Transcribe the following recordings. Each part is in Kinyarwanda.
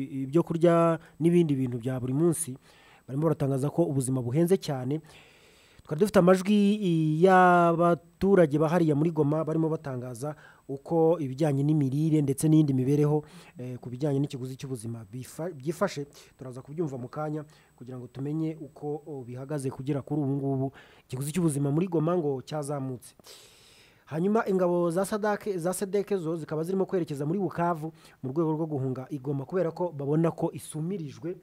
ibyo kurya n'ibindi bintu bya buri munsi barimo baratangaza ko ubuzima buhenze cyane twari dufite amajwi y'abaturage bahariye muri goma barimo batangaza uko ibijyanye n'imirire ndetse n'iyindi mibereho ku bijyanye n'ikiguzi cy'ubuzima byifashe turaza kubyumva mu kanya kugira ngo tumenye uko bihagaze kugera kuri ubu ngubu ikiguzi cy'ubuzima muri goma ngo cyazamutse hanyuma ingabo za sadake za sedeke zo zikaba zirimo kwerekeza muri bukavu mu rwego rwo guhunga igoma kubera ko babona ko isumirijwe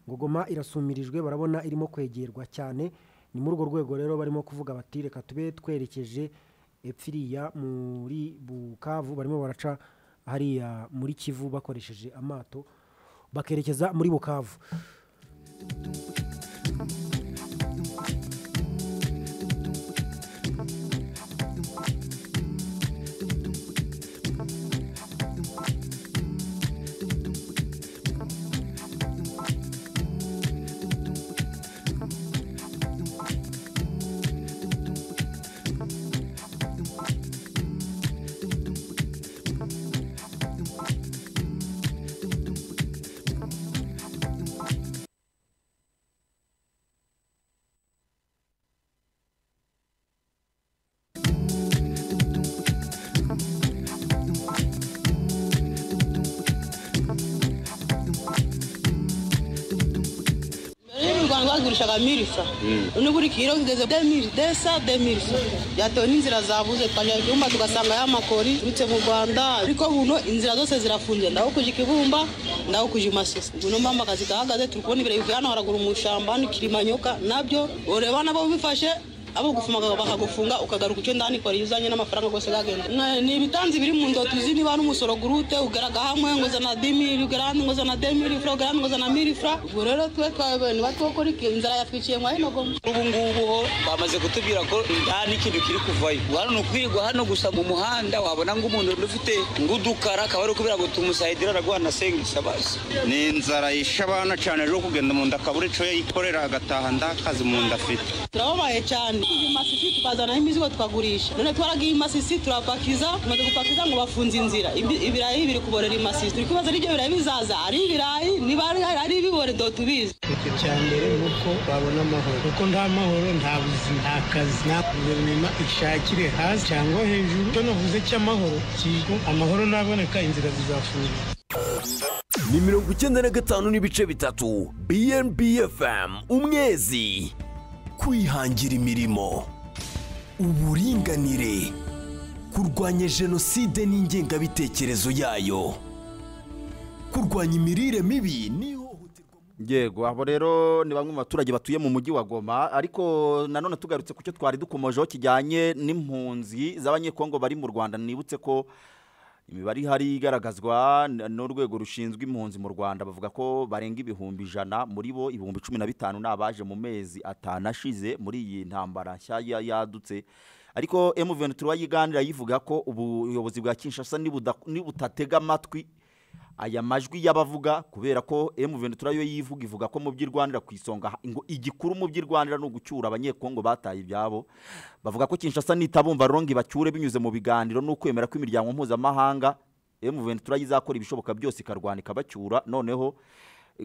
ngo goma irasumirijwe barabona irimo kwegerwa cyane ni muri urwo rwego rero barimo kuvuga bati reka tube twerekeje epfiriya muri bukavu barimo baraca hariya muri kivu bakoresheje amato bakerekeza muri bukavu bagurishaga mirisa n'ubu uri kiro kigeze demiri desa demirisa byatewe n'inzira zabuze twajya kibumba tugasanga ya makori turutse mu rwanda ariko buno inzira zose zirafunze ndaho kuja ikibumba ndaho kuja imasisi buno mama akazi gahagaze turi kubona ibirayi bivuye hano haraguru mu shamba hano ikirimanyoka nabyo ureba nabo bifashe abo gufumaga bakagufunga ukagaruka icyo ndani kwari uzanye n'amafaranga rwose gagenda ni ibitanzi biri mu ndoto uzi niba n'umusoro gurute ugaraga hamwe ngo zana dimiri ugara hano ngo zana demiri fra ugara hano ngo zana miri fra ubwo rero twe twabene batwokora inzara yatwiciye mwa hino goma ubu ngubu ho bamaze kutubwira ko nta n'ikintu kiri kuvayo hano ni ukwirirwa hano gusa mu muhanda wabona ngo umuntu ufite ngudukara akaba ari kubera ngo tumusayidira aragwana sengisa basi ni inzara yishe abana cyane rero kugenda mu nda akabura icyo yikorera agataha ndakazi mu nda afite turababaye cyane imasisi tukazanaho imizigo tukagurisha none twaragiye imasisi turapakiza tumaze gupakiza ngo bafunze inzira ibirayi biri kuborera imasisi turi kubaza n'ibyo birayi bizaza ari ibirayi niba ari ibibore do tubizi ikintu cya mbere ni uko babona amahoro kuko nta mahoro nta buzima nta kazi nta guverinoma ishakire hasi cyangwa hejuru icyo navuze cy'amahoro kigo amahoro ntaboneka inzira zizafunga ni mirongo icyenda na gatanu n'ibice bitatu bnbfm umwezi kwihangira imirimo uburinganire kurwanya jenoside n'ingengabitekerezo yayo kurwanya imirire mibi n'ihohoterwa yego abo rero ni bamwe mu baturage batuye mu mujyi wa goma ariko nanone tugarutse ku cyo twari dukomojeho kijyanye n'impunzi z'abanyekongo bari mu rwanda nibutse ko imibare ihari igaragazwa n'urwego rushinzwe impunzi mu rwanda bavuga ko barenga ibihumbi ijana muri bo ibihumbi cumi na bitanu ni abaje mu mezi atanu ashize muri iyi ntambara nshya yadutse ariko emuveni turayiganira yivuga ko ubuyobozi bwa kinshasa nibutatega amatwi aya majwi y'abavuga kubera ko emuveni turayo yivuga ivuga ko mu by'irwanira ku isonga ngo igikuru mu by'irwanira ni ugucyura abanyekongo bataye ibyabo bavuga ko kinshasa nitabumva rongi bacyure binyuze mu biganiro n'ukwemera kw'imiryango mpuzamahanga emuveni turayo izakora ibishoboka byose ikarwana ikabacyura noneho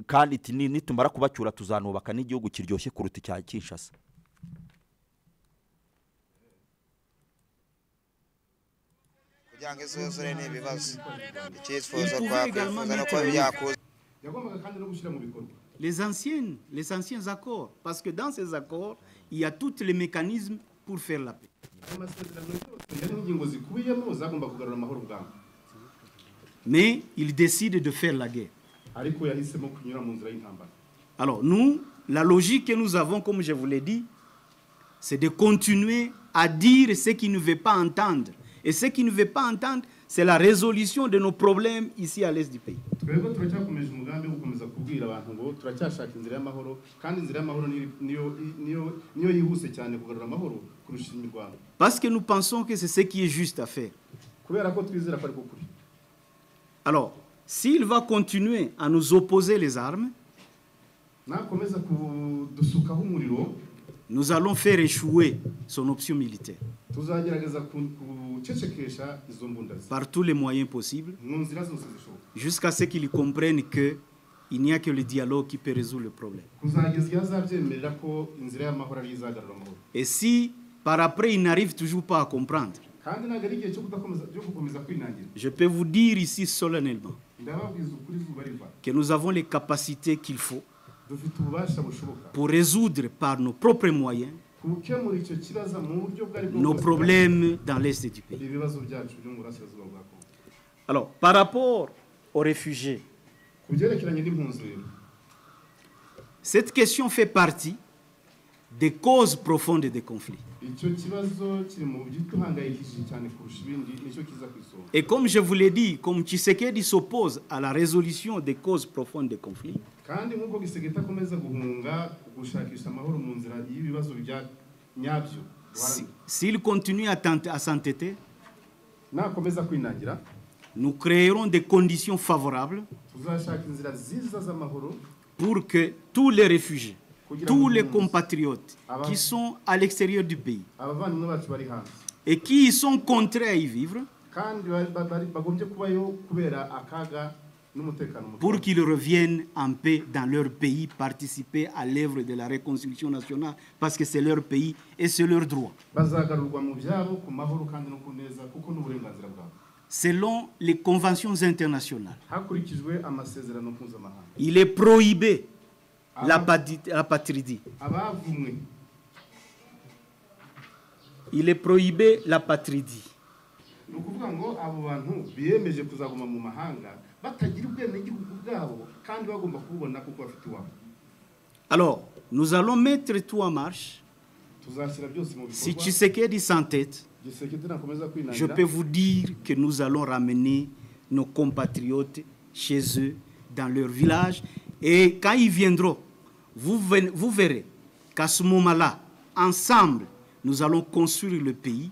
kandi nitumara kubacyura tuzanubaka n'igihugu kiryoshye kuruta icya kinshasa kugira ngo izuzure ni ibibazo icyifuzo twakwifuza no kuba byakuza yagombaga kandi no gushyira mu bikorwa les anciennes les anciens accords parce que dans ces accords il y a tous les mécanismes pour faire la paix amasezerano yose yari ingingo zikubiyemo zagomba kugarura amahoro ubwambo mais il décide de faire la guerre ariko yahisemo kunyura mu nzira y'intambara alors nous la logique que nous avons comme je vous l'ai dit c'est de continuer à dire ce qu'il ne veut pas entendre et ce qui ne veut pas entendre, c'est la résolution de nos problèmes ici à l'est du pays. Parce que nous pensons que c'est ce qui est juste à faire. Alors, s'il va continuer à nous opposer les armes, nous allons faire échouer son option militaire tuzagerageza ku- gucecekesha izo mbunda par tous les moyens possibles mu nzira zose zishoboka jusqu'à ce qu'ils comprennent que il n'y a que le dialogue qui peut résoudre le problème. kuzageza igihe azabyemerera ko inzira y'amahoro ariyo izagarura amahoro Et si par après ils n'arrivent toujours pas à comprendre, kandi ntabwo ari igihe cyo kudakomeza cyo gukomeza kwinangira je peux vous dire ici solennellement ndababwiza ukuri izuba riva que nous avons les capacités qu'il faut dufite ububasha bushoboka pour résoudre par nos propres moyens gukemura icyo kibazo mu buryo bwari nos problèmes dans l'est du pays. ibibazo byacu byo mu burasirazuba bwa kongo Alors, par rapport aux réfugiés, ku byerekeranye n'impunzi rero cette question fait partie des causes profondes des conflits. icyo kibazo kiri mu by'ituhangayikishije cyane kurusha ibindi nicyo kiza ku isonga Et comme je vous l'ai dit, comme Tshisekedi s'oppose à la résolution des causes profondes des conflits, kandi nk'uko gisegeta akomeza guhunga gushakisha amahoro mu nzira y'ibibazo bya nyabyo si- s'il continue à tent- à s'entêter, nakomeza kwinangira nous créerons des conditions favorables tuzashaka inzira nziza z'amahoro pour que tous les réfugiés, tous les compatriotes Avant. qui sont à l'extérieur du pays abavandimwe bacu bari hanze et qui y sont contraints à y vivre, kandi bari- bari- bagombye kubayo kubera akaga n'umutekano muke pour qu'ils reviennent en paix dans leur pays, participer à l'œuvre de la reconstruction nationale, parce que c'est leur pays et c'est leur droit. bazagarurwa mu byabo ku mahoro kandi no ku neza kuko n'uburenganzira bwabo Selon les conventions internationales, hakurikijwe amasezerano mpuzamahanga il est prohibé la pati- la patridie. abavumwe Il est prohibé la patridie. ni ukuvuga ngo abo bantu biyemeje kuzaguma mu mahanga batagira ubwenegihugu bwabo kandi bagomba kububona kuko bafite iwabo Alors, nous allons mettre tout en marche. tuzashyira byose mu Si bikorwa Tshisekedi s'entête, gisekete nakomeza je peux kwinangira vous dire que nous allons ramener nos compatriotes chez eux, dans leur village. Et quand ils viendront, vous, ven- vous verrez qu'à ce moment-là, ensemble, nous allons construire le pays.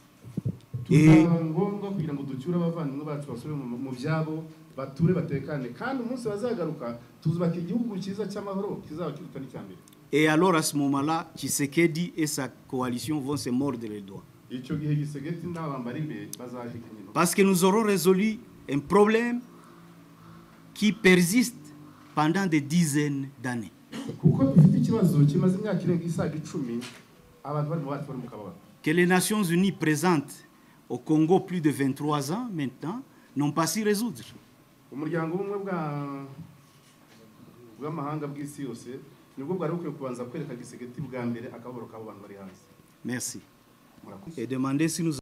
Et tuzaba ngombwa kugira ngo ducyure abavandimwe bacu basubire mu mu byabo bature batekane kandi umunsi bazagaruka tuzubaka igihugu cyiza cy'amahoro kizaba kiruta n'icyambere Et alors à ce moment-là, Tshisekedi et sa coalition vont se mordre les doigts. icyo gihe gisegeti n'abambari be bazahika inyuma Parce que nous aurons résolu un problème qui persiste pendant des dizaines d'années. kuko dufite ikibazo kimaze imyaka irenga isaga icumi abantu barimo bacu bari mu kababaro Que les Nations Unies présentes au Congo plus de 23 ans maintenant n'ont pas su résoudre. umuryango w'ubumwe bwa bw'amahanga bw'isi yose nibwo bwari bukwiye kubanza kwereka gisegeti bwa mbere akababaro k'abo bantu bari hanze Merci. murakoze Et demander si nous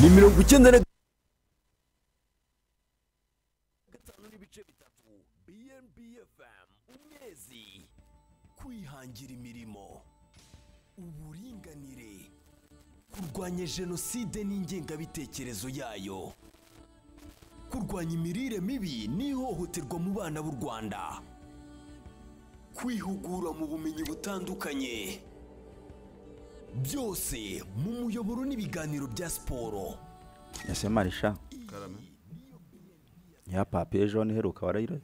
ni mirongo icyenda na gatanu n'ibice bitatu BNB FM umwezi kwihangira imirimo uburinganire kurwanya jenoside n'ingengabitekerezo yayo kurwanya imirire mibi n'ihohoterwa mu bana b'u Rwanda kwihugura mu bumenyi butandukanye byose mu muyoboro n'ibiganiro bya siporo ese marisha ya papiye jone iheruka warayirabye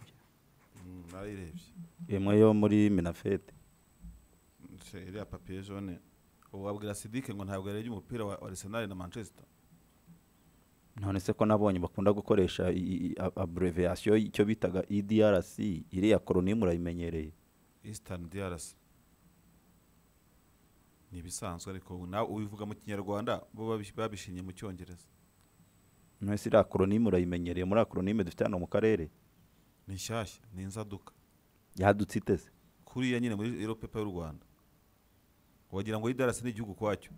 narayirebye imwe yo muri minafete Se- iriya papiye jone wabwira sidike ngo ntabwo yarebye umupira wa wa arsenal na manchester none se ko nabonye bakunda gukoresha i- i- a- abreviyasiyo icyo bitaga edrc iriya koronimu urayimenyereye eastern drc ni ibisanzwe ariko nawe ubivuga mu kinyarwanda bo babish- babishinye mu cyongereza none se iriya koronimu urayimenyereye muri akoronime dufite hano mu karere ni nshyashya ni inzaduka yadutse iteze kuriya nyine muri ero pepa y'u rwanda wagira ngo idarasi ni igihugu kwacyo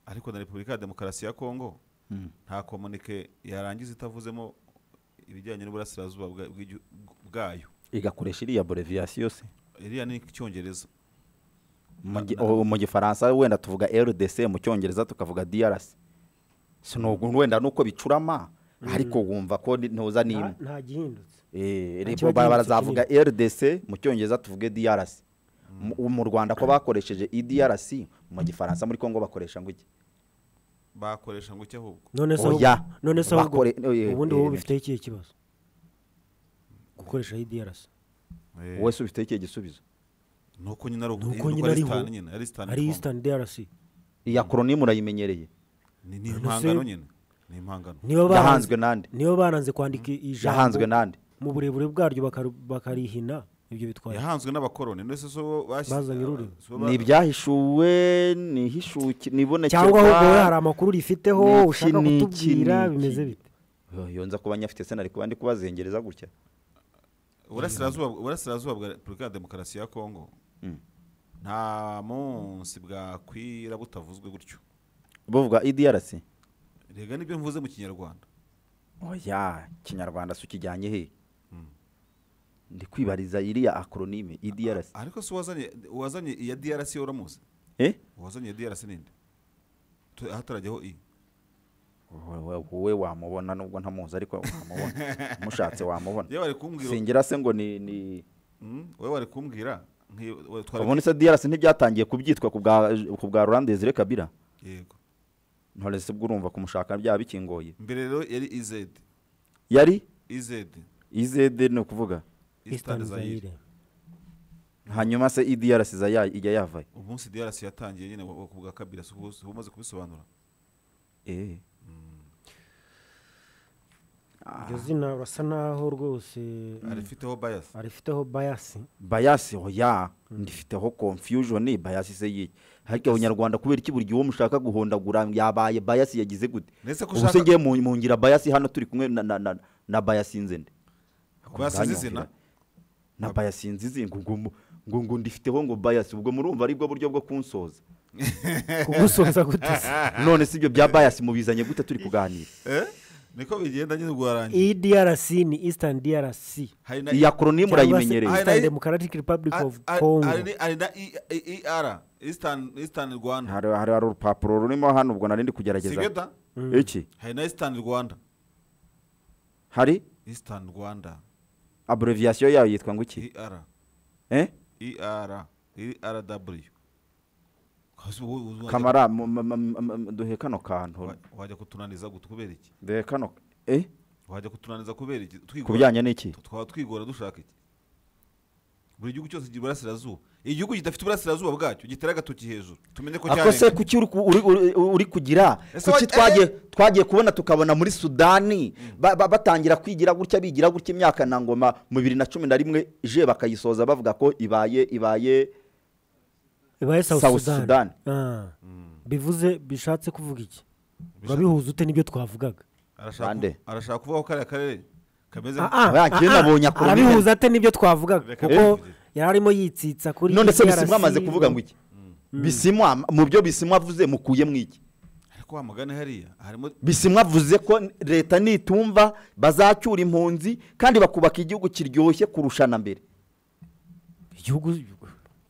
ariko na repubulika ya demokarasi ya kongo Mm. nta komunike yarangiza itavuzemo ibijyanye n'uburasirazuba bwa- bw'igi- bwayo igakoresha iriya abreviyasiyo se iriya ni icyongereza Mu gi- o- mu gifaransa wenda tuvuga rdc mu cyongereza tukavuga drc sinubwo wenda nuko bicurama ariko wumva ko ni- ntuza n'imwe nta gihindutse Eh, Nta rep- kiba bara- gihindutse barazavuga rdc mu cyongereza tuvuge drc mu- mu rwanda ko bakoresheje idrc mu gifaransa muri congo bakoresha ngo iki bakoresha ngo iki ahubwo none se ahubwo- Oya. none se ahubwo Bakore- oye, ubundi eh, wowe bifite ikihe kibazo gukoresha idrc wowe se ubifiteho ikihe gisubizo nuko nyine ari nuko nyine ariho ari eastern drc iya koronimu urayimenyereye ni impangano nyine ni impangano niba baranze yahanzwe nande niba baranze kwandika ijambo Yahanzwe nande. mu burebure bwaryo bakari- bakarihina ibyo bitwaye yahanzwe n'abakoroni ndetse so Bazanye ururimi. ni ibyahishuwe ni ihishuki nibonekera cyangwa ahubwo wowe hari amakuru rifiteho Ni iki, ushaka ni iki, kutubwira ni iki? bimeze bite yo nza kuba nyafite sena ariko bandi kubazengereza gutya uburasirazuba uburasirazuba bwa repubulika ya demokarasi ya kongo Mm. nta munsi bwakwira butavuzwe gutyo buvuga idrc rega nibyo mvuze mu kinyarwanda oya kinyarwanda si ukijyanye he ndi kwibariza iriya akronime idrc ariko si uwazanye uwazanye iya drc yo uramuzi Eh? uwazanye iya drc ninde Tu- hatarajyaho i wowe- wowe wamubona nubwo ntamuzi ariko wamubona mushatse wamubona Yewe ari kumbwira- singira se ngo ni ni Mm, wowe wari kumbwira nki- we- twari- ubundi se drc ntibyatangiye kubyitwa ku bwa ku bwa Laurent Desire kabira Yego. ntore se bwo urumva kumushaka byaba bikingoye mbere rero yari iz yari iz izd ni ukuvuga Eastern Zaire. hanyuma se idrc iza ya- ijya yavayo umunsi drc yatangiye nyine wa- wa- ku bwa kabira si ubu- si ubu umaze kubisobanura eh iryo zina basa naho rwose arifiteho bias arifiteho bayasi bayasi oya ndifiteho confusion bayasi se yiye ariko abanyarwanda kubera iki buri gihe uwo mushaka guhondagura yabaye bayasi yagize gute Ndetse ko ubu se ushaka- ngiye mu mu ngira bayasi hano turi kumwe na na na, na bayasi nze nde Bayasi Ubwanyu nzi zina? mfira- na bayasi nzi izi ngo ngo mu- ngo ngo ndifiteho ngo bayasi ubwo murumva ari bwo buryo bwo kunsoza Kugusoza gute se? none si ibyo bya bayasi mubizanye gute turi kuganira Eh? niko bigenda nyine rwarangiye edrc ni eastern drc Hari na- Iyi acronym Cyangwa se urayimenyereye. eastern democratic republic Ari- of ari- congo hari ni- hari na E- E- ER Eastern Eastern Rwanda hari hari hari urupapuro rurimo hano ubwo nari ndi kugerageza Sigeta iki hari na Eastern Rwanda hari Eastern Rwanda abreviation yayo yitwa ngo iki ER eh ER ERW Kasi wowe uzi wajya- kamara mu- mu- mu- mu- mu- mu- duhe kano kantu wajya kutunaniza gute kubera iki duhe kano eh wajya kutunaniza kubera iki twigora Ku bijyanye n'iki? twaba twigora dushaka iki buri gihugu cyose kigira uburasirazuba igihugu kidafite uburasirazuba bwacyo gitera agatoki hejuru tumenye ko ako se kuki uri ku- uri- uri- uri kugira Ese kuki wa- twagiye twagiye kubona tukabona muri sudani ba- ba- batangira kwigira gutya bigira gutya imyaka na ngoma mu bibiri na cumi na rimwe je bakayisoza bavuga ko ibaye ibaye ibaye South south Sudan. sudan Ah. bivuze bishatse kuvuga iki urabihuza ute n'ibyo twavugaga arashaka Bande. arashaka kuvuga ko kariya karere kameze Ah, ah, Oya, njye ah, ah, nabonye akoroni- arabihuza ate nibyo twavugaga Reka kuko yari arimo yitsitsa kuri none se DRC. bisimwa amaze kuvuga ngo iki bisimwa mu byo bisimwa avuze mukuyemo iki ariko wa mugani hariya harimo bisimwa avuze ko leta nitumva bazacyura impunzi kandi bakubaka igihugu kiryoshye kurusha na mbere igihugu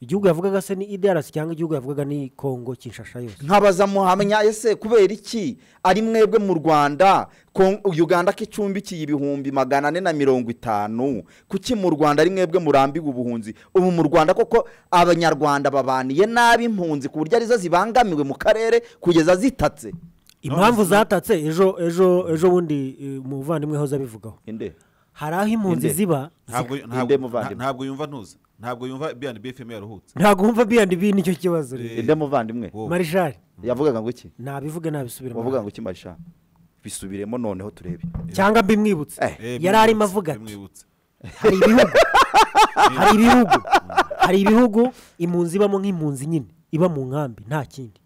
igihugu yavugaga se ni idrc cyangwa igihugu yavugaga ni congo kinshasa yose nkabaza muhamya ese kubera iki ari mwebwe mu rwanda Kon- uganda ko icumbikiye ibihumbi magana ane na mirongo itanu kuki mu rwanda ari mwebwe murambiwe ubuhunzi ubu mu rwanda koko abanyarwanda babaniye nabi impunzi ku buryo arizo zibangamiwe mu karere kugeza zitatse impamvu zatatse ejo ejo ejo bundi eh, umuvandimwe hoze abivugaho inde hari aho impunzi Inde. ziba ntabwo zika- ntabwo- nta- ntabwo yumva ntuzi ntabwo yumva biyandi bfm yaruhutse ntabwo wumva biyandi nicyo kibazo rero inde muvandimwe marishari yavugaga ngo iki nabivuge nabisubiremo wavuga ngo iki marisha bisubiremo noneho turebe cyangwa mbimwibutse yari arimo avuga ati hari ibihugu hari ibihugu hari ibihugu impunzi ibamo nk'impunzi nyine iba mu nkambi nta kindi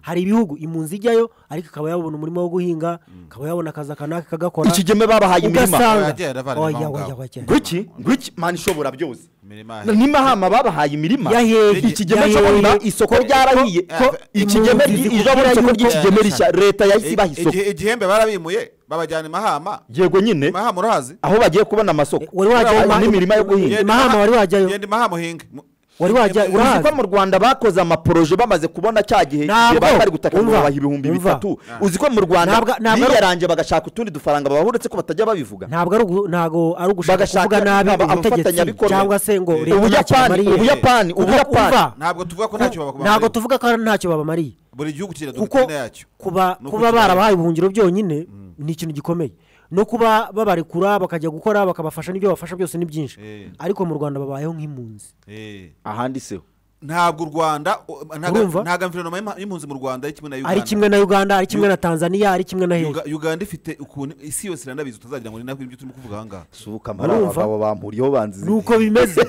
hari ibihugu impunzi ijyayo ariko akaba yabona umurimo wo guhinga akaba yabona akazi aka n'aka kagakora ikigeme babahaye imirima ugasanga oya oya oya gwiki gwiki mani ishobora byose imirima nimahama babahaye imirima Yahehe, ikigeme yahehe. cyo isoko Ko- ryarahiye ko- ikigeme impunzi ry- zikubwira ijabura isoko yuko- ry'ikigeme rishya leta yahise ibaha isoko Igihe- igihembe barabimuye babajyana imahama yego nyine imahama urahazi aho bagiye kubona amasoko wari wajyayo n'imirima yo guhinga imahama wari wajyayo genda imahama uhinge Mu- wari wajya urahazi ko mu rwanda bakoze amaporoje bamaze kubona cya gihe igihe bari bari gutaka ngo umva, babaha ibihumbi umva. bitatu uzi ko mu rwanda Ntabwo- ntabwo ari- biyaranje bagashaka utundi dufaranga babaha uretse ko batajya babivuga ntabwo ari ugu- ntabwo ari ugushaka Bagashaka kuvuga nabi aba- ubutegetsi abafatanyabikorwa. cyangwa se ngo Eh, leta ntacyo Ubuyapani, ibamariye. Ubuyapani, Kuko- Ubuyapani. umva, ntabwo tuvuga ko ntacyo babamariye. ntabwo tuvuga ko ntacyo babamariye buri gihugu kigira kuko dogitina yacyo kuba Nuko kuba kibaye. barabahaye ubuhungiro byonyine ni ikintu gikomeye no kuba babarekura bakajya gukora bakabafasha n'ibyo babafasha byose ni byinshi Eh. ariko mu rwanda babayeho nk'impunzi Eh. ahandi seho ntabwo u rwanda o- ntaga- Urumva? ntaga guverinoma y'ima- y'impunzi mu rwanda ari kimwe na uganda ari kimwe na uganda ari kimwe na tanzania ari kimwe na hehe Uga- uganda ifite ukuntu isi yose iranabizi utazagira ngo ni nabwo ibyo turimo kuvuga aha ngaha suka mbari aba Urumva? bagabo bampuriyeho banzize nuko bimeze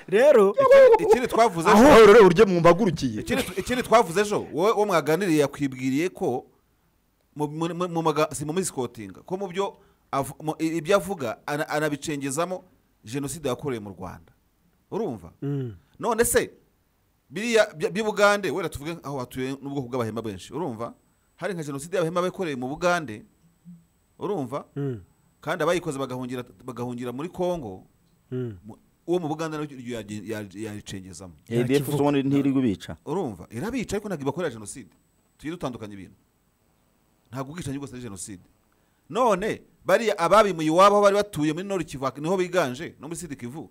rero ikindi twavuze aho ejo rero uryo mwumbagurukiye ikindi tu- ikindi twavuze ejo wowe uwo mwaganiriye yakwibwiriye ko mu- mu- mu- mu maga- si mu misikotinga ko mu byo avu- mu- i- ibyo avuga ana- anabicengezamo jenoside yakorewe mu rwanda urumva Mm. none se biriya bya- by'ubugande wenda tuvuge aho hatuye n'ubwoko bw'abahema benshi urumva hari nka jenoside y'abahema bakorewe mu bugande urumva Mm, kandi abayikoze bagahungira bagahungira muri kongo mm. mu- uwo mu buganda nawe yaricengezamo ADF Kivu. ubona ntiri gubica urumva irabica ariko ntabwo ibakorera jenoside tujye dutandukanya ibintu ntabwo ubwicanyi bwose ari jenoside none bariya ababimuye iwabo aho bari batuye muri nord kivu niho biganje no muri sud kivu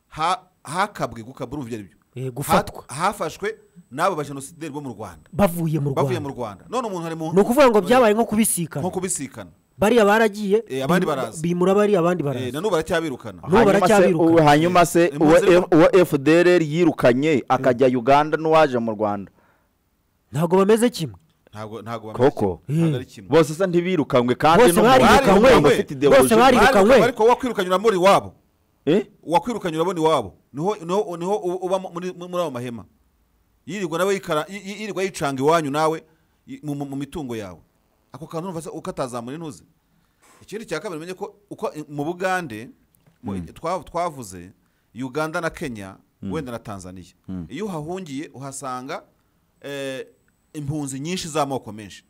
ha- hakabwe gukabura urumva ibyo ari byo Eh, gufatwa. Ha- hafashwe n'abo bajenosideri bo mu rwanda bavuye mu bavuye mu rwanda rwanda none umuntu ari mu ni ukuvuga ngo byabaye nko kubisikana nko kubisikana bariya baragiye Eh, abandi bimu- baraza. bimura bariya abandi Eh, baraza na n'ubu baracyabirukana N'ubu hanyuma se baracyabiruka. uwe- hanyuma se Eh, uwo impunzi F- uwo fdr yirukanye akajya uganda n'uwaje mu rwanda ntabwo bameze kimwe ntabwo ntabwo bameze koko kimwe, ntabwo ari kimwe bose sa ntibirukanywe kandi Bose barirukanywe. bafite Bose ideoloji bari- barirukanywe. ariko wowe kwirukanyura muri iwabo Eh? uwakwirukanye urabona iwabo niho niho niho u- uba muri muri ayo mahema yirirwa nawe yikara yi- yi- yirirwa yicanga iwanyu nawe yi- mu- mu mu mitungo yawe ako kantu urumva se uko atazamura intuzi ikindi cya kabiri umenye ko uko i- mu bugande mu- twa- twavuze uganda na kenya wenda na tanzania iyo uhahungiye uhasanga eh, impunzi nyinshi z'amoko menshi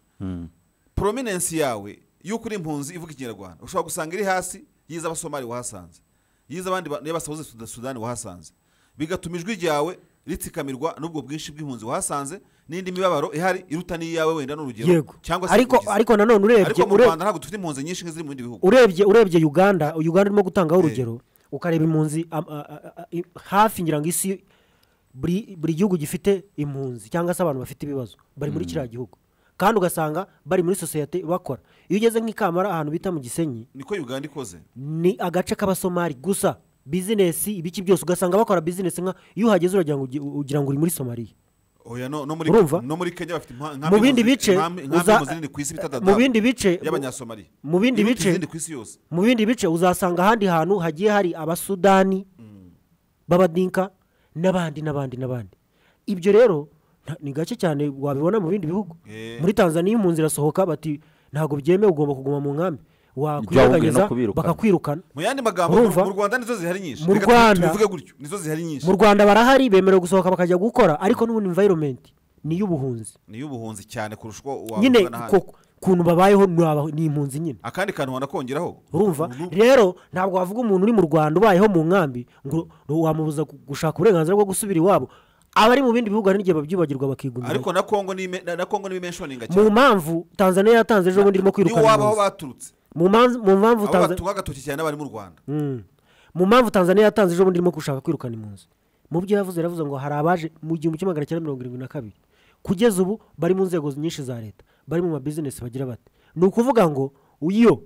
prominence yawe y'uko uri impunzi ivuga ikinyarwanda ushobora gusanga iri hasi yize abasomali wahasanze yize abandi ba- y'abasahuze Suda- sudani wahasanze bigatuma ijwi ryawe ritsikamirwa n'ubwo bwinshi bw'impunzi wahasanze n'indi mibabaro ihari iruta n'iyawe wenda n'urugero yego cyangwa se ariko kugiza. ariko nanone ariko urebye mu ure- rwanda ntabwo dufite impunzi nyinshi nk'iziri mu bindi bihugu urebye urebye uganda uganda irimo gutangaho urugero ukareba impunzi am- a- a- a- i- hafi ngira ngo isi buri buri gihugu gifite impunzi cyangwa se abantu bafite ibibazo bari muri kiriya gihugu kandi ugasanga bari muri sosiyete bakora iyo ugeze nk'ikamara ahantu bita mu gisenyi niko uganda ikoze ni agace k'abasomali gusa bizinesi ibiki byose ugasanga bakora bizinesi nka iyo uhageze uragira ngo ugi- ugira ngo uri muri somaliya oya no, no muri Urumva? no muri kenya bafite impa- mu bindi impunzi- bice inkambi- inkambi uza- impunzi nini ku isi bita mu dadaab bindi bice y'abanyasomali mu bindi Iruta bice- izindi ku isi yose mu bindi bice uzasanga ahandi hantu hagiye hari abasudani b'abadinka n'abandi n'abandi n'abandi ibyo rero nta- ni gake cyane wabibona mu bindi bihugu Eh. muri tanzania iyo impunzi irasohoka bati ntabwo byemewe ugomba kuguma mu nkambi Ibyawe wakwirengageza no kubirukana. bakakwirukana mu yandi magambo Urumva? mu rwanda nizo zihari nyinshi Mu Reka tu- Rwanda. tubivuge gutyo nizo zihari nyinshi mu rwanda barahari bemerewe gusohoka bakajya gukora ariko n'ubundi environment ni iy'ubuhunzi ni iy'ubuhunzi cyane kurusha uko wabivuga nyine n'ahandi. ko- ukuntu babayeho ni aba- ni impunzi nyine akandi kantu wanakongeraho urumva Uru- rero ntabwo wavuga umuntu uri mu rwanda ubayeho mu nkambi ngo wamubuza gu- gushaka uburenganzira bwo gusubira iwabo abari mu bindi bihugu hari n'igihe babyibagirwa bakigumira ariko na kongo ni ime- na na kongo ni imenshoninga mu cyane mpamvu tanzania yatanze ejo bundi irimo niyo kwirukana waba aho impunzi baturutse mu manz- mu mpamvu abo Tanza- batuye agatoki cyane n'abari mu rwanda Mm. mu mpamvu tanzania yatanze ejo bundi irimo gushaka kwirukana impunzi mu byo yavuze yaravuze ngo hari abaje mu gihumbi kimwe magana cyenda mirongo irindwi na kabiri kugeza ubu bari mu nzego nyinshi za leta bari mu mabizinesi bagira bate ni ukuvuga ngo iyo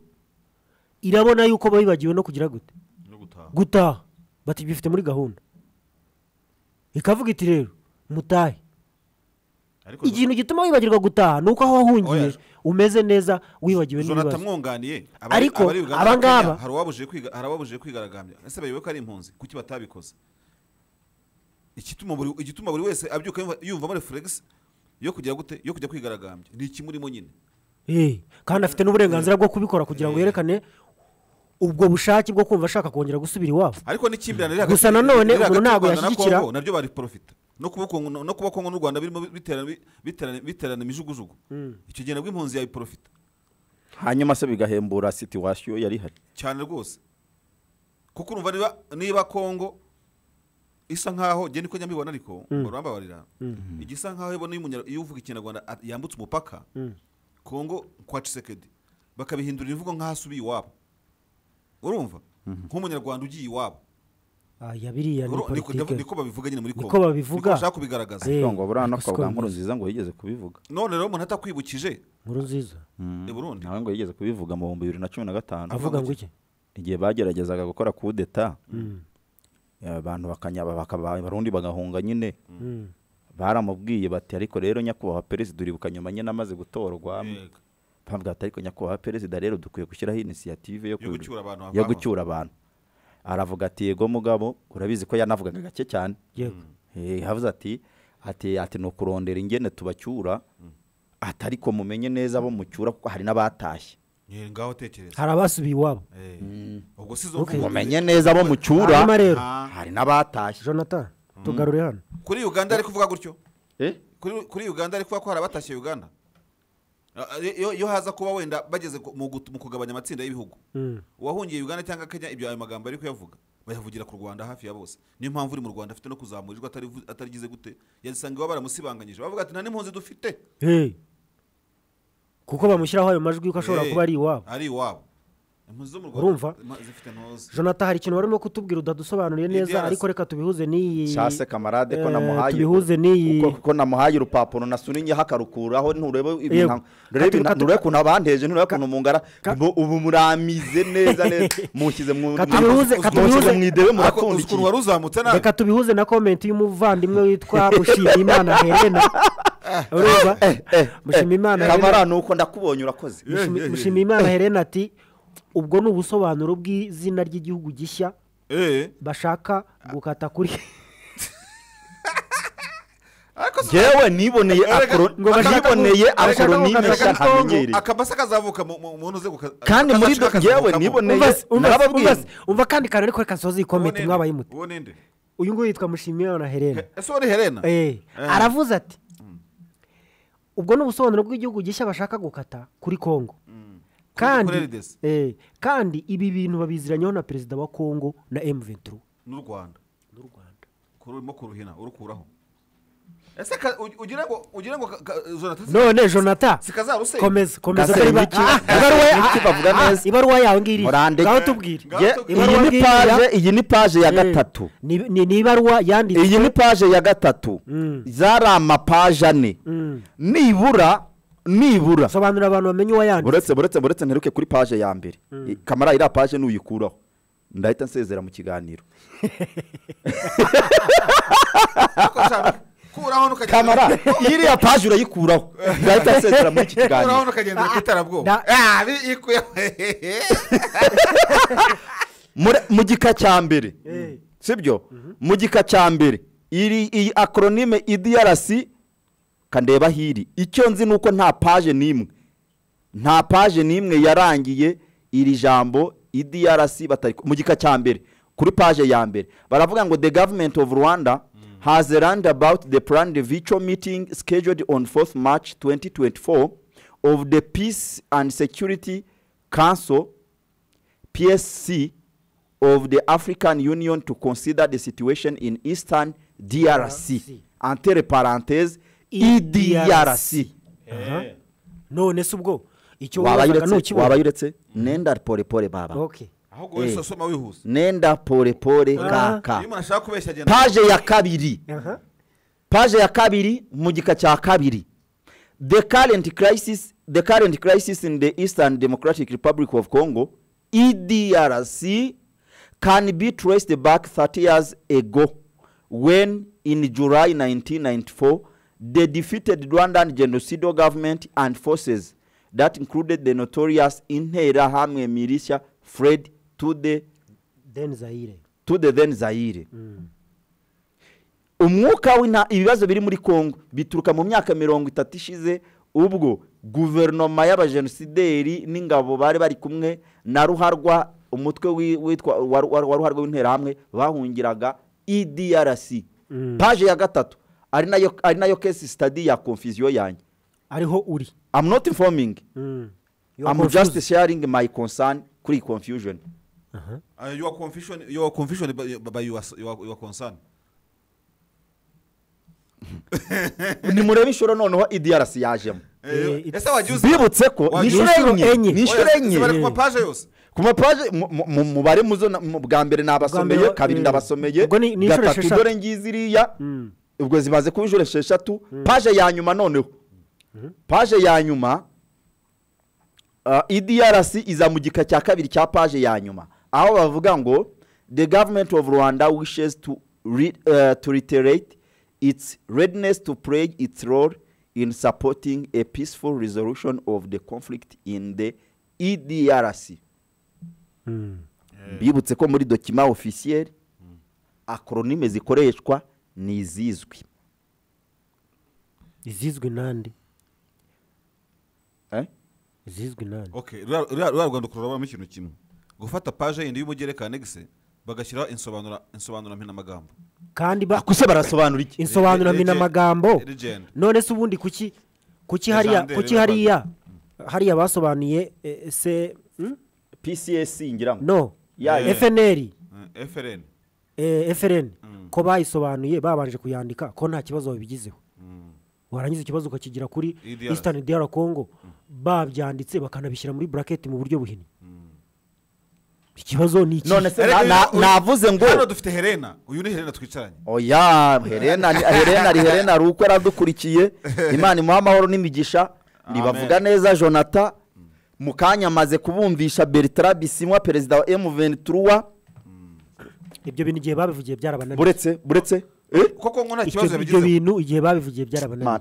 irabona yuko bibagiwe no kugira gute no gutaha gutaha bati bifite muri gahunda ikavuga iti rero mutahe ariko ikintu gituma wibagirwa gutaha ni uko aho wahungiye Oya. umeze neza wibagiwe jonathan n'ibibazo amwunganiye Ariko abangaba- hari uwabujije kwiga hari uwabujije kwigaragambya ese bayobe ko ari impunzi kuki batabikoze igituma buri igituma buri wese abyuka yumva- yumvamo reflex yo kugira gute yo kujya kwigaragambya ni ikimurimo nyine Eh, kandi afite n'uburenganzira bwo kubikora kugira ngo Eh. yerekane ubwo bushake bwo kumva ashaka kongera gusubira iwabo ariko n'ikimbirane riri Gusa hagati- nanone riri hagati umuntu ntabwo y'u Rwanda na yashyigikira- Congo naryo bari profita no kuba Congo- no kuba kongo n'u rwanda birimo biterana biterana- biterana imijugujugu icyo gihe nabwo impunzi yabiprofita hanyuma se bigahembura sitasiyo yari ihari cyane rwose kuko urumva niba niba kongo isa nkaho genda uko njya mbibona ariko Mm. urambabarira Mm. igisa nkaho iyo ubona iyo umunyar- iyo uvuga ikinyarwanda at- yambutse umupaka Mm. kongo kwa cisekedi bakabihindura imvugo nk'aho asubiye iwabo urumva nk'umunyarwanda ugiye iwabo aya biriya ni Uru- niko- politike niko babivuga nyine muri niko Congo. babivuga Niko bashaka kubigaragaza. Eh, ngo buriya no niko kwa siko nkuru nziza ngo yigeze kubivuga none rero umuntu atakwibukije nkuru nziza Mm. i Burundi. nawe ngo yigeze kubivuga mu bihumbi bibiri na cumi na gatanu Avuga ngo iki? igihe bageragezaga gukora kudeta Mm. abantu bakanyaba bakaba abarundi bagahunga nyine Mm. baramubwiye bati ariko rero nyakubahwa perezida uribuka nyuma nyine amaze gutorwa bambwira ati ariko nyakubahwa perezida rero dukwiye gushyiraho inisiyative yo Yo kwibu- gucyura abantu yo hakaba." gucyura abantu aravuga ati yego mugabo urabizi ko yanavugaga gake cyane Yego. Eh, yavuze ati ati ati ni ukurondera ingene tubacyura ati ariko mumenye neza abo mucyura kuko hari n'abatashye Nye, ngaho tekereza hari abasubiye iwabo ubwo si zo Okay. mvugo. mumenye neza abo mucyura Hanyuma rero hari n'abatashye jonathan tugarure hano kuri uganda ari kuvuga gutyo Eh? Kuri- kuri uganda ari kuvuga ko hari abatashye uganda Ah, ah, iyo iyo haza kuba wenda bageze ku- mu gut- mu kugabanya amatsinda y'ibihugu Mm. uwahungiye uganda cyangwa kenya ibyo ayo magambo ari kuyavuga bayavugira ku rwanda hafi ya bose niyo mpamvu uri mu rwanda afite no kuzamurirwa atarivu- atarigize gute yasanga iwabo baramusibanganyije bavuga ati nta n'impunzi dufite Hey. kuko bamushyiraho ayo majwi yuko ashobora Eh, kuba ari iwabo ari iwabo impunzi zo mu Urumva? rwanda ma- zifite ntuzi jonathan hari ikintu barimo kutubwira udadusobanuriye neza DRC. ariko reka tubihuze n'iyi shase kamarade Eh, ko namuhaye tubihuze n'iyi kuko- kuko namuhaye urupapuro nasuninyeho akarukuraho nturebe ibintu Yego. nturebe Katu- ibintu- katu- nturebe ukuntu abanteje nturebe ukuntu mungara ngo ubu muramize neza neza mushyize mu katubihuze mu- mushyize mu idebe katubihuze murapfundikiye reka tubihuze na komenti y'umuvandimwe witwa mushimiyimana helena urumva mushimiyimana kamara helena ni uko ndakubonye urakoze Mushimi- mushimiyimana helena ati ubwo ni ubusobanuro bw'izina ry'igihugu gishya bashaka gukata kuri yewe niboneye akoro- ngo bashaka niboneye ku- bashaka akoronime gukata nshya kuri Congo. ntamenyereye akabasa kazavuka mu- mu mu ntuze kandi muri do yewe niboneye Umva se- umva se- narababwiye umva se- umva kandi kantu ariko reka nsoze iyi komenti mwabaye muti uwo ninde uyu nguyu yitwa mushimiyimana helena ese uwo ni helena Eh, Eh. aravuze ati ubwo ni ubusobanuro bw'igihugu gishya bashaka gukata kuri congo kandi Kuri LDC. eh, kandi ibi bintu babiziranyeho na perezida wa congo na m23 n'u rwanda n'u rwanda urimo kuruhina urukuraho ese ka- u- ugira ngo ugira ngo ka- ka- Jonathan- none jonathan Sikazarusenya. komeza komeza Gasenge iba- iki? Ah, ibaruwa ya- Iki bavuga ah, ah, neza? ibaruwa yawe ngiri Murandeke. ngaho tubwire Ngaho Ye- tubwire. Ibaruwa iyi ni ngiriya- page- iyi ni page ya Eh, gatatu. ni ni- ni ibaruwa yanditse iyi ni paje ya gatatu zari amapaje ane nibura nibura sobanurira abantu bamenye uwayanditse buretse buretse buretse nteruke kuri paje ya mbere Mm. I- kamara iriya paje nuyikuraho ndahita nsezera mu kiganiro kuraho nukagenda kamara iriya paje urayikuraho ndahita nsezera muri iki kuraho kiganiro nukagenda ku iterabwoba Da- Ah, bi- ikuyeho. Hehehe. Muri- mu gika cya mbere sibyo mu gika cya mbere iri iyi akronime idrc kandeba hiri icyo nzi ni uko nta paje n'imwe nta paje n'imwe yarangiye iri jambo idrc batari mu gika cya mbere kuri paje ya mbere baravuga ngo the government of rwanda has a roundabout the planned virtual meeting scheduled on 4th march 2024 of the peace and security council PSC of the African Union to consider the situation in Eastern DRC. Entre parenthèses, EDRC. Aha. none se ubwo icyo wibazaga wabayuretse ntukibona wabayuretse nenda pore pore baba Okay. ahubwo wese asoma wihuse nenda pore pore kaka iyo umuntu ashaka kubeshya agenda paje ya kabiri paje ya kabiri mu gika cya kabiri the current crisis the current crisis in the eastern democratic republic of congo edrc can be traced back 30 years ago when in july 1994 the defeated rwandan genocidal government and forces that included the notorious interahamwe militia fled to the, then zayire to the then zaire umwuka w'inta ibibazo biri muri congo bituruka mu myaka mirongo itatu ishize ubwo guverinoma y'abajenosideri n'ingabo bari bari kumwe na ruharwa umutwe wi- witwa wa wa- wa ruharwa w'interahamwe bahungiraga edrc paje ya gatatu ari nayo ari nayo kesi sitadi ya konfisiyo yanjye ariho uri i'm not informing You are i'm just sharing my concern kuri iyi confusion your confusion your confusion by, by your, your, your concern nimurebe inshuro noneho idrc yajemo Eh, ese wajya uzi bibutse ko ni Wajya inshuro uzi- enye ni inshuro Oya, enye zibare ku mapaje yose ku mapaje mu- mu- mu- mubare muzo na- mu- bwa mbere nabasomeye Bwa mbere, kabiri eh, ndabasomeye ubwo ni- ni inshuro gatatu esheshatu. dore ngizi iriya ubwo zimaze kuba inshuro esheshatu paje ya nyuma noneho paje ya nyuma ah, idrc iza mu gika cya kabiri cya paje ya nyuma aho bavuga ngo the government of rwanda wishes to, re, eh, to reiterate its readiness to play its role in supporting a peaceful resolution of the conflict in the edrc bibutse ko muri dokima ofisiyeri akronime zikoreshwa ni izizwi izizwi n'andi Eh? izizwi n'andi Okay, ruriya- ruriya ruriya rwandiko rurabamo ikintu kimwe gufata paje yindi y'umugereka anegise bagashyiraho insobanura insobanura mpinamagambo kandi ba kuse barasobanura iki insobanura Legend. mina magambo Legend. none se ubundi kuki kuki hariya Legendary kuki y'abantu. hariya hariya basobanuye eh, se hmm? pcs ngira ngo no Ya, ya. fnr Eh, FLN eh, frn ko bayisobanuye babanje kuyandika ko nta kibazo babigizeho warangiza ikibazo ukakigira kuri EDRC. eastern dr congo babyanditse bakanabishyira muri bracket mu buryo buhinnye ikibazo ni iki None se na- na- navuze ngo- hano dufite Helena uyu ni Helena twicaranye oya herena ni- herena ari herena ari uko yaradukurikiye imana imuha amahoro n'imigisha ribavuga neza jonathan mu kanya amaze kubumvisha bertrand bisimwa perezida wa m23 ibyo bintu igihe babivugiye byarabananiye buretse buretse eh? koko ngo nta Icyo- ibyo bintu igihe babivugiye byarabananiye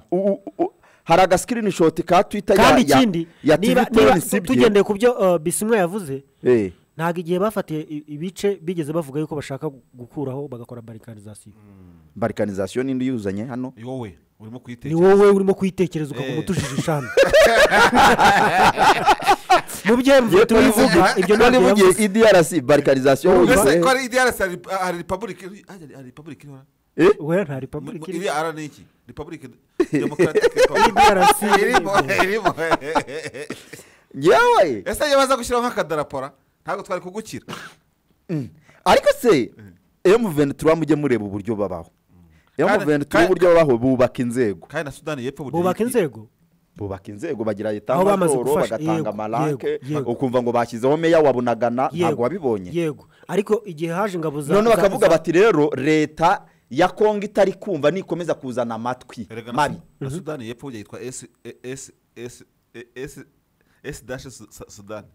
hari agasikirinishoti ka twita kandi ya, ikindi ya, ya niba tivitoni niba sibye tugendeye ku byo uh, bisimwa yavuze Eh. ntabwo igihe bafatiye i- ibice bigeze bavuga yuko bashaka gukuraho bagakora barikarizasiyo barikarizasiyo nindi yuzanye hano ni wowe urimo ni kuyitekereza wowe urimo kuyitekereza ukavuga Eh. utujije ishami mu byo mvuga tubivuga ibyo ntabwo ntibivugiye yavuze idrc barikarizasiyo Ese yuzuye ko ari DRC hari hari republic hari- hari republic ihora Eh? Oya, nta republic Mu- iri. iriya ara ni iki republic democratic republic DRC irimo irimo yewe ese iyo baza gushyiraho nk'akadarapora ntabwo twari kugukira ariko se m23 mujye mureba uburyo babaho m23 kandi- uburyo babaho bubaka inzego kandi na sudani y'epfo burya bubaka iyi- inzego bubaka inzego bagira Aho bamaze etamajoro gufasha, bagatanga yego, amaranke yego, yego. ukumva ngo bashyizeho meya wa bunagana ntabwo Yego, wabibonye yego ariko igihe haje ingabo za none za- bakavuga za- bati rero leta ya kongo itari kumva nikomeza kuzana amatwi Erega na- mabi na sudani y'epfo burya yitwa S- E- S- S- E- S- S dash Su- Su- sudani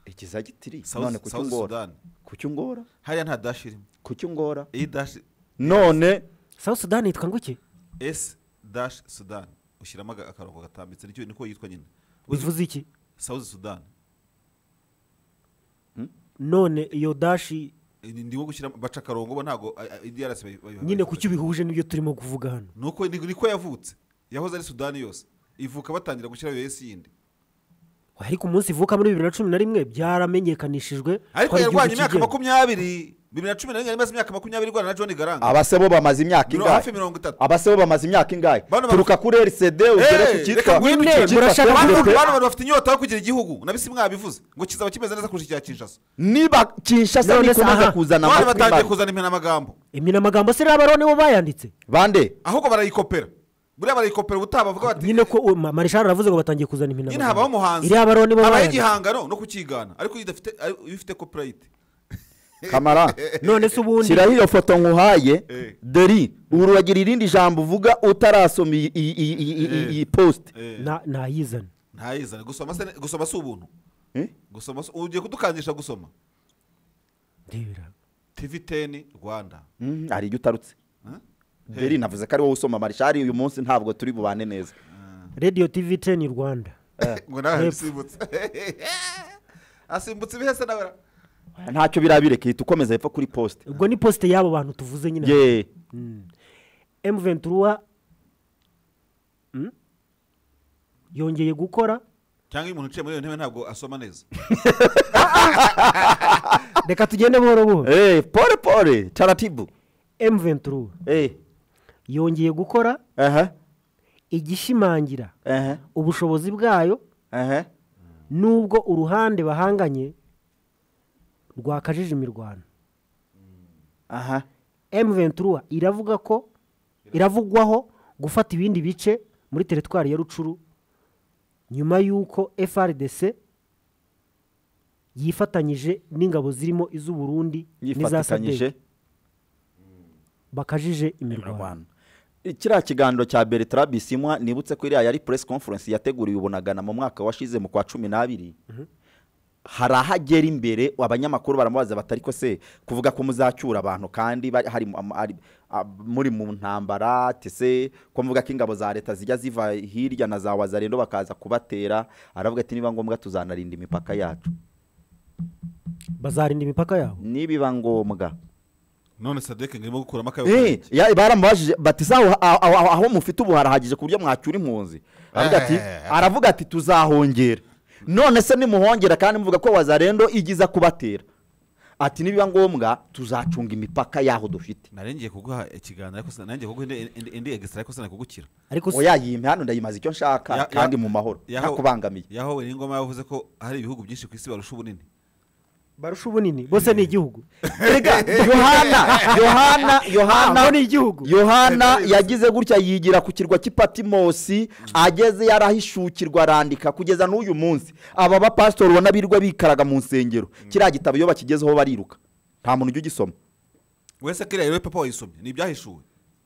ikiza gitiri South- none kucyo South ngora Sudan. kucyo ngora hariya nta dash irimo kucyo ngora iyi dash none South Sudan yitwa ngo iki S dash Sudan ushyiramo aga- akarongo gatambitse nicyo niko yitwa nyine bivuze iki South Sudan none iyo dashi Ni- ndimo gushyiramo baca akarongo bo ntabwo a- a- IDRC bayi- bayi- nyine bayi- kuki bihuje n'ibyo turimo kuvuga hano nuko ni- niko yavutse yahoze ari Sudani yose ivuka batangira gushyiraho iyo S yindi ariko umunsi ivuka muri bibiri na cumi na rimwe byaramenyekanishijwe ariko ko ari yarwanya igihugu imyaka kigenga. makumyabiri bibiri na cumi na rimwe yari imaze imyaka makumyabiri irwana na john garanga abase bo bamaze imyaka Mirongo- hafi ingahe mirongo itatu. abase bo bamaze imyaka ingahe Bano turuka kuri rcd ugere ku Eh, cyitwa reka ngwino Nyine, icyo cyitwa murashaka Bano- kureka- bano bantu bafite inyota yo kugira igihugu nabisi mwabivuze ngo kizaba kimeze neza kurusha icya kinshasa niba kinshasa None se nikomeza aha, kuzana bari amatwi batangiye mabi kuzana impenamagambo iminamagambo se rero abarone bo bayanditse bande ahubwo barayikopera buriya barayikopera ubutaha bavuga bati nyine ko uwo ma- marishari aravuze ngo batangiye kuzana nyine iminamagambo habaho umuhanzi iriya abarone bo habaho bayanditse igihangano no kukigana ariko iyo idafite ari- iyo ifite kopurayiti kamara none se ubundi shyiraho iyo foto nkuhaye Eh. deri uragira irindi jambo uvuga utarasoma iyi- iyi- iyi- iyi- iyi- iyi- iyi post Na- ntayizane ntayizane gusoma se gusoma si ubuntu Eh? gusoma si- ugiye kudukangisha gusoma ndebera tv teni rwanda Mm, hari ijya utarutse Huh? deri navuze ko ari wowe usoma marishari uyu munsi ntabwo turi bubane neza radiyo tivi teni rwanda ngo nawe Hepfo. asimbutse asimbutse ibihese nawe ntacyo birabireka hita ukomeza hepfo kuri post ubwo ni posite y'abo bantu tuvuze nyine ye emu ventura yongeye gukora cyangwa iyo umuntu uciye muri iyo ntebe ntabwo asoma neza reka tugende buhoro buhoro Eh, pole pole taratibu emu ventura Eh, yongeye gukora aha igishimangira aha ubushobozi bwayo aha nubwo uruhande bahanganye rwakajije imirwano aha emu ventura iravuga ko iravugwaho gufata ibindi bice muri teritwari ya rucuru nyuma y'uko frdc yifatanyije n'ingabo zirimo iz'uburundi n'iza yifatikanyije sadek bakajije imirwano kiriya kiganiro cya Bertrand Bisimwa nibutse ko iriya yari press conference yateguriwe ubunagana mu mwaka washize mu kwa cumi n'abiri hari aho agera imbere abanyamakuru baramubaza batari ko se kuvuga ko muzacyura abantu kandi bari- hari mu- am- ari- a- muri mu ntambara tese ko mvuga ko ingabo za leta zijya ziva hirya na za wazarendo bakaza kubatera aravuga ati niba ngombwa tuzanarinda imipaka yacu bazarinda imipaka yabo nibiba ngombwa none sadeke ngirimo gukuramo Eh, akayoga ya- baramubajije bati sawa aho- aho aho mufite ubu harahagije ku buryo mwacyura impunzi aravuga ati aravuga ati tuzahongera none se nimuhongera kandi muvuga ko wazarendo igiza kubatera ati nibiba ngombwa tuzacunga imipaka yaho dufite narengeye kuguha ikiganiro ariko sina- narengeye kuguha indi- indi- indi egisitara ariko sinakugukira ariko oya iyi mihanda ndayimaze icyo Ya- nshaka ya- kandi mu mahoro yaho- ntakubangamiye yahowe n'ingoma yavuze ko hari ibihugu byinshi ku isi barusha ubunini barusha ubunini bose ni igihugu Erega, yohana yohana yohana Aho ni igihugu yohana yagize gutya yigira ku kirwa cy'ipatimosi ageze yarahishukirwa arandika kugeza n'uyu munsi aba bapasitori ubona birirwa bikaraga mu nsengero kiriya gitabo iyo bakigezeho bariruka nta muntu ujya ugisoma wese kiriya rero papa wayisomye ni ibyahishuwe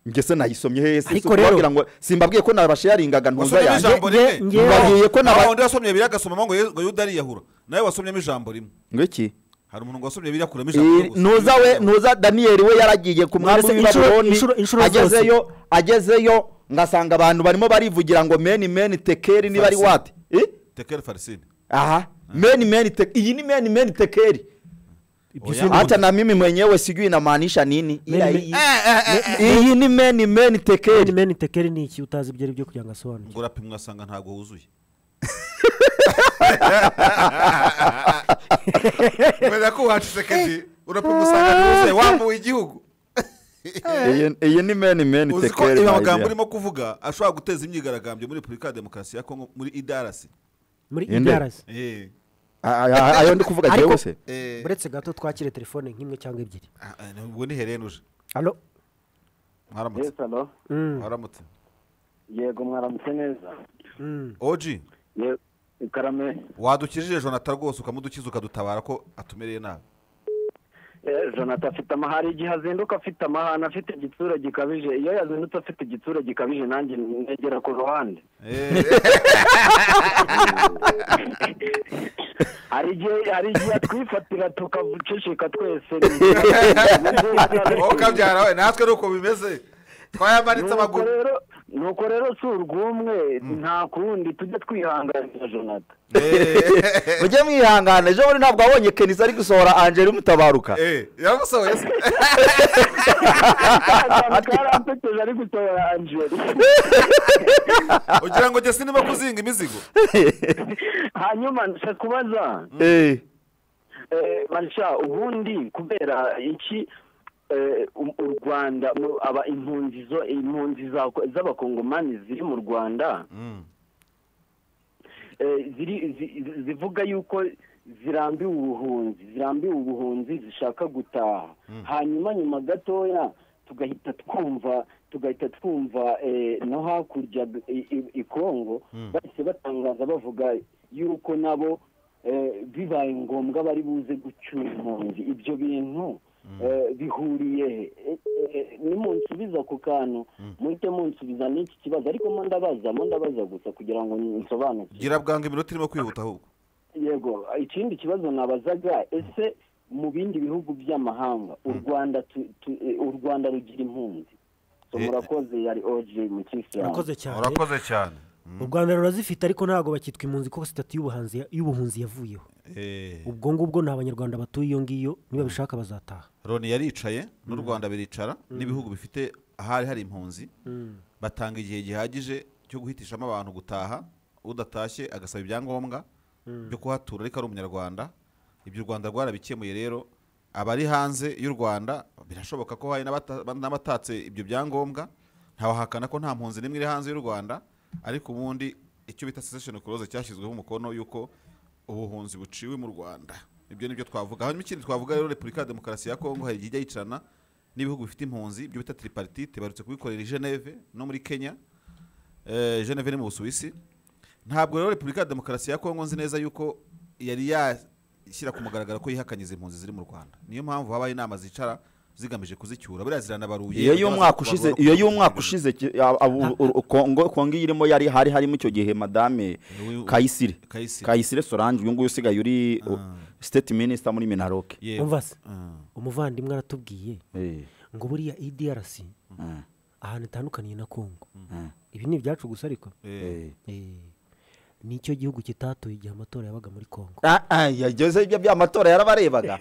njye se nayisomye hese Ariko rero- ngo simbabwiye ko nabasharingaga ntuza wasomyemo ijambo yanjye rimwe mbabwiye ko nawe naba undi wasomye biriya agasomamo ngo Yezu- ngo yuda ariyahura nawe wasomyemo ijambo rimwe ngo iki hari umuntu wasomye biriya akuramo ijambo rimwe Eh, gusa. ntuza we ntuza daniyeli we yaragiye ku mwami Mbese w'i inshuro- babuloni inshuro- inshuro agezeyo agezeyo ngasanga abantu barimo barivugira ngo meni meni tekeri niba ari Farisini. wati Eh? tekeri farisini aha meni meni te- iyi ni meni meni tekeri si ni hata ubutu- na mimi mwenyewe sijui inamaanisha nini ila Meni- hii- iyi ni meni meni tekeri meni tekeri ni iki utazi ibyo ari byo kugira ngo asobanure ngo urapimwa asanga ntabwo wuzuye kubera ko wacitse kedi urapimwa usanga ntuzuye wambuwe igihugu iyi- iyi ni meni meni uzi ko tekeri ibi my amagambo dear. urimo kuvuga ashobora guteza imyigaragambyo muri repubulika ya demokarasi ya kongo muri idarasi muri Inde? ibyarasi Eh. A- a- ayo ndi kuvuga Ariko, jewe se Eh. buretse gato twakire telefone nk'imwe cyangwa ebyiri ubwo ni herene uje Alo. mwaramutse Yes, alo. mwaramutse yego mwaramutse neza oji Ye- karame wadukijije jonathan rwose ukamudukiza ukadutabara ko atumereye nabi Eh, jonathan afite amahari igihe azinduka afite amahane afite igitsura gikabije iyo yazindutse afite igitsura gikabije nanjye negera ku ruhande hari igihe hari igihe atwifatira tukavucishika twese ukabyara we natwe ni uko bimeze twayamanitse amaguru nuko rero si urw'umwe nta kundi tujye twihanganira jonathan mujye mwihangana ejo bundi ntabwo wabonye kenisi ari gusohora angeli mutabaruka yaramusohoye se karampeteje ari gusohora angeli ugira ngo jesi niba kuzinga imizigo hanyuma nshaka kubaza Eh, Eh, Marisha ubundi kubera iki eh, u- u Rwanda mu- aba impunzi zo impunzi za- z'abakongomani ziri mu Rwanda eh, ziri zi- zi- zivuga yuko zirambiwe ubuhunzi zirambiwe ubuhunzi zishaka gutaha hanyuma nyuma gatoya tugahita twumva tugahita twumva eh, no hakurya i- i- i Kongo bahise batangaza bavuga yuko nabo eh, bibaye ngombwa bari buze gucyura impunzi ibyo bintu eh, bihuriye he? Eh, eh, nimunsubiza ku kantu muhite munsubiza n'iki kibazo ariko mo ndabaza mo ndabaza gusa kugira ngo nsobanukirwe gira bwanga iminota irimo kwihuta ahubwo yego ikindi kibazo nabazaga ese mu bindi bihugu by'amahanga u rwanda tu- tu- eh, u rwanda rugira impunzi so murakoze yari oje mu kisilamu urakoze cyane cyane u rwanda rurazifite ariko ntabwo bakitwa impunzi kuko sitati y'ubuhanzi y'ubuhunzi yavuyeho ubwo ngubwo ni abanyarwanda batuye iyo ngiyo nibabishaka bazataha loni yaricaye n'u rwanda biricara n'ibihugu bifite ahari hari impunzi Mm. batanga igihe gihagije cyo guhitishamo abantu gutaha udatashye agasaba ibyangombwa Mm. byo kuhatura ariko ari umunyarwanda ibyo u rwanda rwarabikemuye rero abari hanze y'u rwanda birashoboka ko hari n'abata- n'abatatse ibyo byangombwa ntawahakana ko nta mpunzi n'imwe iri hanze y'u rwanda ariko ubundi icyo bita sesesheni kuroze cyashyizweho umukono y'uko ubuhunzi buciwe mu rwanda ibyo ni byo twavuga hanyuma ikindi twavuga rero repubulika ya demokarasi ya kongo hari igihe ijya yicarana n'ibihugu bifite impunzi ibyo bita tripartite barutse kubikorera i geneve no muri kenya eh, geneve ni mu busuwisi ntabwo rero repubulika ya demokarasi ya kongo nzi neza yuko yari yashyira ku mugaragaro ko yihakanyiza impunzi ziri mu rwanda niyo mpamvu habaye inama zicara zigamije kuzicyura buriya ziranabaruye iyo y'umwaka ushize iyo y'umwaka ushize ki- a- a- u- u- kongo kongo irimo yari hari harimo icyo gihe madame kayisire Kayisire. kayisire sorange uyu nguyu usigaye uri uh, state minister muri minaroke umva se umuvandimwe aratubwiye ngo buriya idrc ahantu itandukaniye na kongo ibi ni ibyacu gusa ariko Eh. nicyo gihugu kitatuye igihe amatora yabaga muri kongo yageze ibyo by'amatora yarabarebaga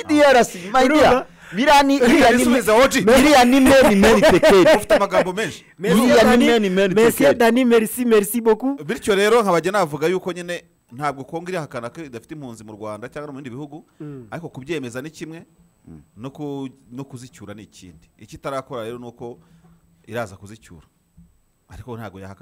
idrc my dear biriya ni biriya ni Ibisubizo, Oji. biriya ni meni meni tekeri ufite amagambo menshi Merci Buriya ni Dani. meni meni Merci tekeri. Dani merci merci beaucoup bityo rero nkabajya navuga yuko nyine ntabwo kongo irihakana ko idafite impunzi mu Rwanda cyangwa no mu bindi bihugu Mm. ariko kubyemeza ni kimwe no ku- no kuzicyura ni ikindi icyo itarakora rero ni uko iraza kuzicyura ariko ntabwo yahakana